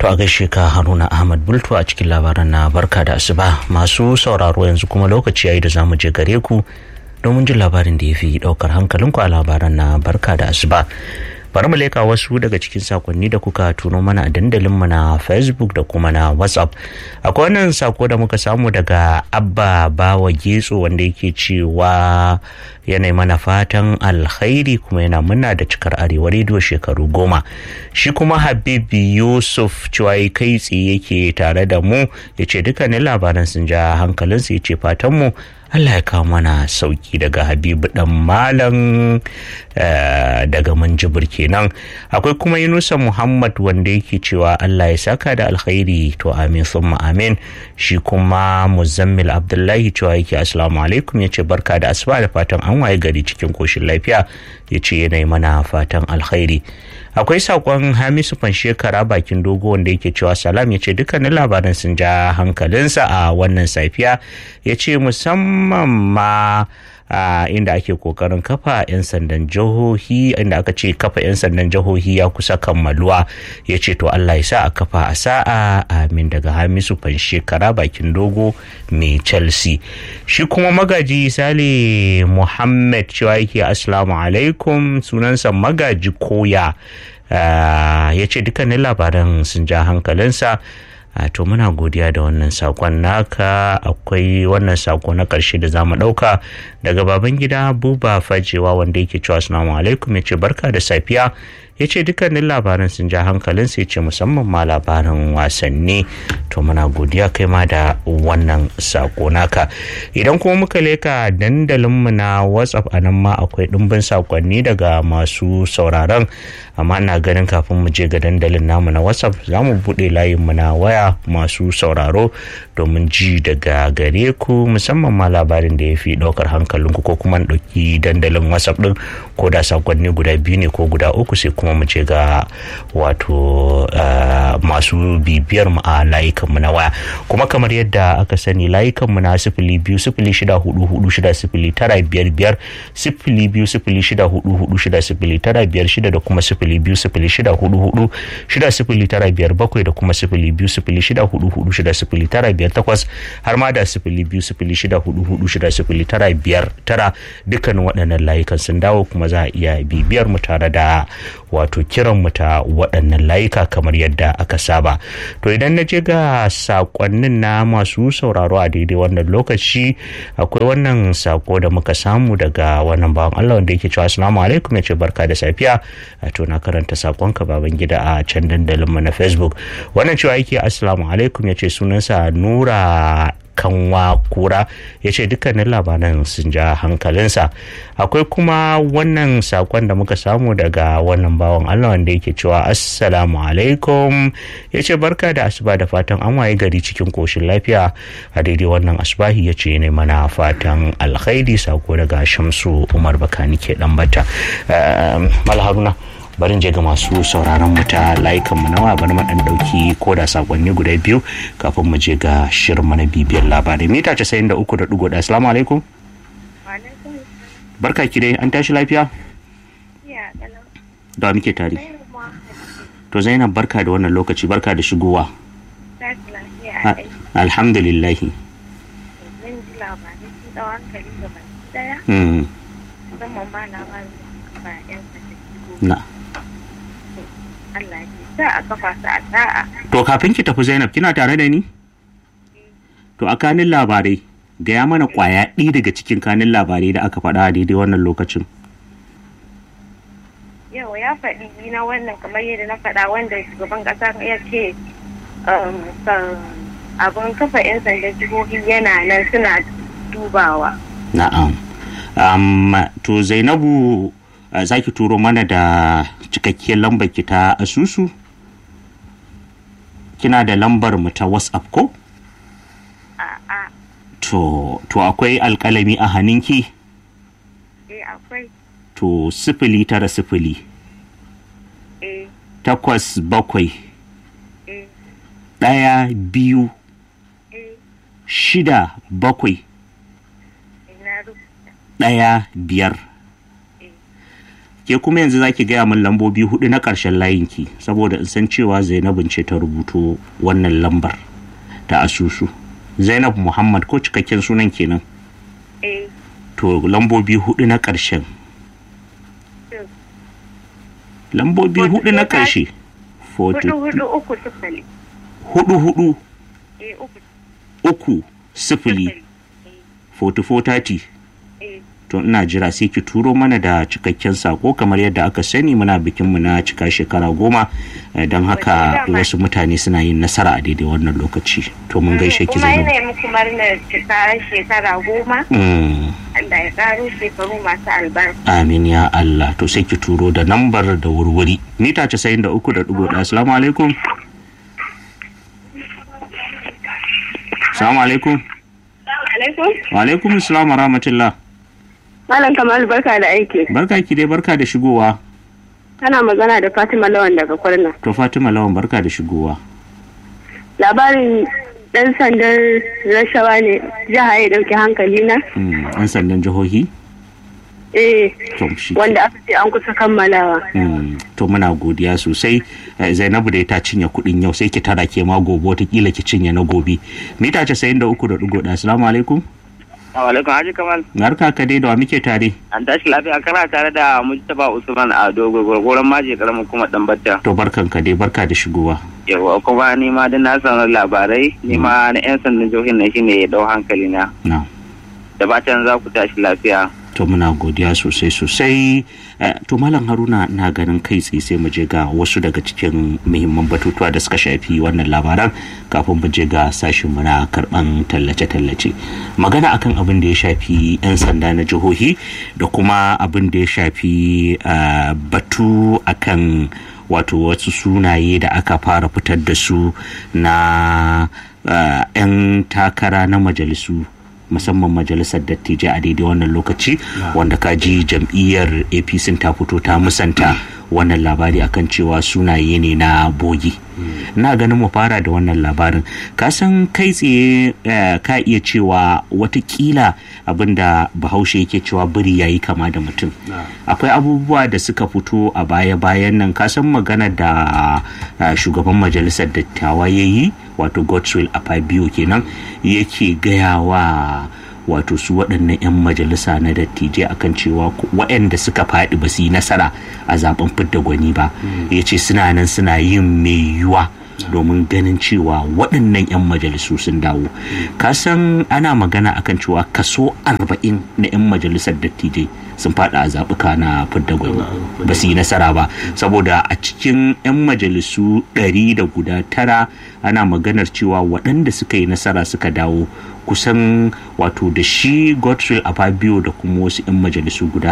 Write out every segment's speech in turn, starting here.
a gaishe ka haruna ahmad bultu a cikin labaran na barka da asuba masu sauraro yanzu kuma lokaci yayi da zamu je gare ku domin jin labarin da ya fi daukar hankalinku a labaran na barka da asuba bari mu leka wasu daga cikin sakonni da kuka tuno mana a dandalinmu na facebook da kuma na whatsapp akwai wannan sako da muka samu daga abba bawa getso wanda yake cewa yanayi mana fatan alkhairi kuma yana muna da cikar arewa rediyo shekaru goma shi kuma habibi yusuf cewa kai tsaye yake tare da mu ya ce dukkanin labaran sun ja hankalinsu ya ce fatanmu Allah ya kawo mana sauki daga Habibu dan Malam daga Manjibir kenan akwai kuma Yunusa Muhammad wanda yake cewa Allah ya saka da alkhairi to amin summa amin shi kuma Muzammil Abdullahi cewa yake assalamu alaikum yace barka da asuba da fatan an waye gari cikin koshin lafiya yace yanayi mana fatan alkhairi akwai sakon hamisu shekara bakin dogo wanda yake cewa salam ya ce dukkanin labaran sun ja hankalinsa a wannan safiya ya ce musamman ma Uh, inda ake kokarin kafa 'yan sandan jihohi inda aka ce kafa 'yan sandan jihohi ya kusa kammaluwa ya ce to Allah ya sa a kafa a sa'a amin daga hamisu shekara bakin dogo mai chelsea shi kuma magaji sale muhammad cewa yake assalamu alaikum sunansa magaji koya uh, ya ce dukkanin labaran sun ja hankalinsa Uh, to muna godiya da wannan sakon naka akwai wannan sako na karshe da za mu ɗauka daga baban gida buba fajewa wanda yake cewa assalamu alaikum ya ce barka da safiya ya ce dukkanin labaran sun ja hankalinsa ya ce musamman ma labaran wasanni to muna godiya kai ma da wannan sako naka idan kuma muka leka dandalinmu na whatsapp a nan ma akwai ɗumbin sakonni daga masu sauraron amma na ganin kafin mu je ga dandalin namu na whatsapp za mu buɗe layinmu na waya masu sauraro domin ji daga gare ku musamman ma labarin da ya fi ɗaukar hankalinku ko kuma ɗauki dandalin whatsapp ɗin ko da sakonni guda biyu ne ko guda uku sai kuma mu ce ga wato masu bibiyar mu a layukanmu na waya kuma kamar yadda aka sani layukanmu na sifili biyu sifili shida hudu hudu shida sifili tara biyar biyar sifili biyu sifili shida hudu hudu shida sifili tara biyar shida da kuma sifili biyu sifili shida hudu hudu shida sifili tara biyar bakwai da kuma sifili biyu sifili shida hudu hudu shida sifili tara biyar takwas har ma da sifili biyu sifili shida hudu hudu shida sifili tara biyar tara dukkanin waɗannan layukan sun dawo kuma za a iya bibiyar mu tare da wato kiran mu ta waɗannan layuka kamar yadda aka saba to idan na je ga sakonnin na masu sauraro a daidai wannan lokaci akwai wannan sako da muka samu daga wannan bawan Allah wanda yake cewa assalamu alaikum ya ce barka da safiya to na karanta sakonka baban gida a can dandalin mu na facebook wannan cewa yake assalamu alaikum ya ce sunansa nura kanwa kura ya ce dukkanin labaran sun ja hankalinsa akwai kuma wannan sakon da muka samu daga wannan bawan allah wanda yake cewa assalamu alaikum ya ce barka da asuba da fatan an waye gari cikin koshin lafiya a daidai wannan asubahi ya ce ne mana fatan alkhairi sako daga shamsu umar bakani ke dan bata malharuna barin je ga masu sauraron mu ta layukan mu nawa bari mu dan dauki ko da sakonni guda biyu kafin mu je ga shirin mu na bibiyar labarai mita 93.1 assalamu alaikum barka ki dai an tashi lafiya da muke tare to zainab barka da wannan lokaci barka da shigowa alhamdulillahi na Allah ya sa a kafa su a sa'a. To kafin ki tafi Zainab kina tare da ni? To a kanin labarai gaya mana kwaya ɗaya daga cikin kanin labarai da aka faɗa a daidai wannan lokacin. Yau ya faɗi ni na wannan kamar yadda na faɗa wanda shugaban ƙasa ya ce abin kafa 'yan sandan jihohi yana nan suna dubawa. Na'am. Um, to Zainabu uh, za ki turo mana da cikakkiyar lambar ki ta asusu? Kina da lambar mu ta WhatsApp ko? A'a. To, to akwai alkalami a hannunki? Eh akwai. To, sifili tara sifili. Eh. Takwas bakwai. Eh. Ɗaya biyu. Eh. Shida bakwai. Ina rubuta. Ɗaya biyar. Eh. ke kuma yanzu zaki gaya min lambobi hudu na ƙarshen layinki saboda in san cewa zainabin ce ta rubuto wannan lambar ta asusu zainab muhammad ko cikakken sunan kenan eh to lambobi hudu na ƙarshen lambobi hudu na ƙarshe hudu hudu uku sifili hudu hudu eh uku uku sifili 4430 eh to ina jira sai ki turo mana da cikakken sako kamar yadda aka sani muna bikinmu na cika shekara goma eh, don haka wasu mutane suna yin nasara a daidai wannan lokaci to mun gaishe ki kuma zainab yana muku murnar cika shekara goma Mm, Allah ya karo shekaru masu albarka amin ya Allah to sai ki turo da nambar da wurwuri mita 93.1 assalamu alaikum assalamu alaikum alaikum wa alaikum assalam wa rahmatullah malam kamal barka da aiki barka ki dai barka da shigowa kana magana da fatima lawan daga kwarna to fatima lawan barka da shigowa labarin dan sandan rashawa ne jiha ya dauki hankali na Mm, an sandan jihohi eh to shi wanda aka ce an kusa kammalawa Mm, to muna godiya sosai Eh, zainabu da ta cinye kudin yau sai ki tara ke ma gobe watakila ki cinye na gobe mita casa'in da uku da ɗigo ɗaya assalamu alaikum alaikum haji kamal barka ka dai da wa muke tare an tashi lafiya kana tare da mujtaba usman a dogo gwargwaron maji karamin kuma dan batta to barkan ka dai barka da shigowa yawa kuma ni ma dan na samu labarai ni ma na yan sandan jihohin na shine ya dau hankali na na da batan za ku tashi lafiya to muna godiya sosai sosai Eh, to malam haruna na ganin kai tsaye sai mu je ga wasu daga cikin muhimman batutuwa da suka shafi wannan labaran kafin mu je ga sashin mu na karban tallace-tallace magana akan abin da ya shafi 'yan sanda na jihohi da kuma abin da ya shafi eh, batu akan wato wasu sunaye da aka fara fitar da su na eh, 'yan takara na majalisu musamman majalisar dattijai a daidai wannan lokaci wanda kaji jam'iyyar apc ta fito ta musanta wannan labari akan cewa sunaye ne na bogi na ganin mu fara da wannan labarin kasan kai tsaye eh, ka iya cewa watakila abinda bahaushe yake cewa biri yayi kama da mutum akwai abubuwa da suka fito a baya-bayan nan kasan magana da eh, shugaban majalisar dattawa ya yi wato godswill a biyu kenan yake gaya wa wato su waɗannan 'yan majalisa na dattijai akan cewa ku- waɗanda suka faɗi ba su yi nasara a zaben fidda gwani ba ya ce suna nan suna yin mai yiwuwa domin ganin cewa waɗannan 'yan majalisu sun dawo kasan ana magana akan cewa kaso 40 na 'yan majalisar dattijai sun faɗa a zaɓuka na fidda gwani ba su yi nasara ba saboda a cikin 'yan majalisu ɗari da guda tara ana maganar cewa waɗanda suka yi nasara suka dawo kusan wato da shi godswill a fabio da kuma wasu 'yan majalisu guda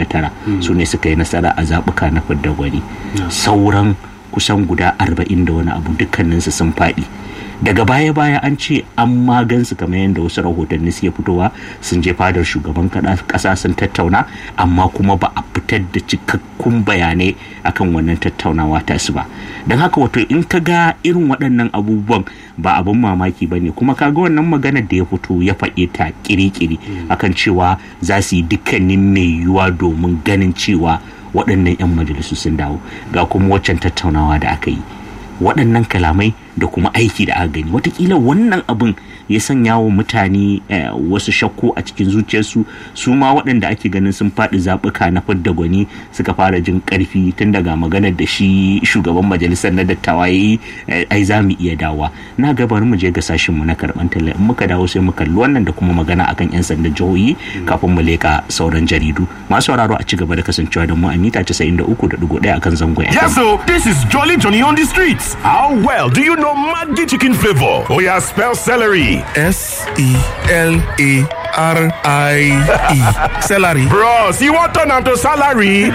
59 su ne suka yi nasara a zaɓuka na fidda gwani sauran kusan guda 40 da wani abu dukkaninsu sun faɗi daga baya-baya an ce an magansu kamar yadda wasu rahotanni suke fitowa sun je fadar shugaban kasa sun tattauna amma kuma ba a fitar da cikakkun bayanai akan wannan tattaunawa tasu ba don haka wato in ka ga irin waɗannan abubuwan ba abin mamaki ba ne kuma ka ga wannan maganar da ya fito ya faɗe ta kiri-kiri akan cewa za su yi dukkanin mai yiwuwa domin ganin cewa waɗannan 'yan majalisu sun dawo ga kuma waccan tattaunawa da aka yi waɗannan kalamai da kuma aiki da aka gani watakila wannan abin ya sanya wa mutane eh, wasu shakku a cikin zuciyarsu su ma waɗanda ake ganin sun faɗi zaɓuka na fidda gwani suka fara jin ƙarfi tun daga maganar da shi shugaban majalisar na dattawa ya yi eh, ai za mu iya dawa na ga bari mu je ga sashinmu na karɓan talla in muka dawo sai mu kalli wannan da kuma magana akan 'yan sandan jihohi kafin mu leƙa sauran jaridu masu sauraro a ci gaba da kasancewa da mu a mita 93.1 akan zangon FM. Yes, so this is Jolly Johnny on the streets. How well do you know Maggi chicken flavor? Oh yeah, spell celery. S E L A R I E. Celery. Bros, you want turn to salary?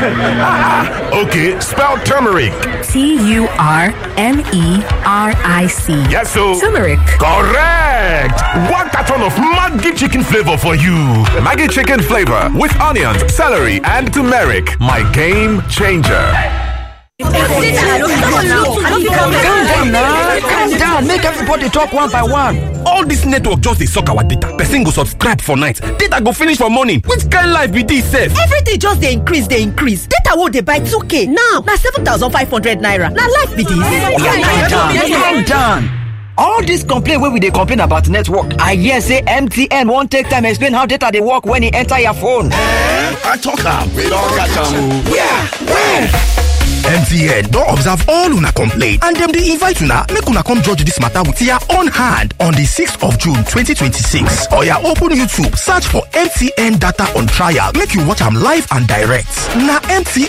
okay, spell turmeric. T U R M E R I C. Yes, so Turmeric. correct. One carton of Maggi chicken flavor for you. Maggie chicken flavor with onions, celery, and turmeric. My game changer. Calm down now. Calm down. make everybody talk one by one. All this network just dey suck our data. Person go subscribe for night, data go finish for morning. Which kind life be this sef? Everything just dey increase dey increase. Data wey dey buy 2k now na 7,500 naira. Na life be this. Calm down. All this complaint wey we dey complain about network, I hear say MTN wan take time explain how data dey work when e enter your phone. I talk am. We don catch am o. Yeah, where? mtn don observe all una complaint and dem dey invite una make una come judge dis matter with your own hand on di 6th of june 2026 oya open youtube search for mtn data on trial make you watch am live and direct na mtn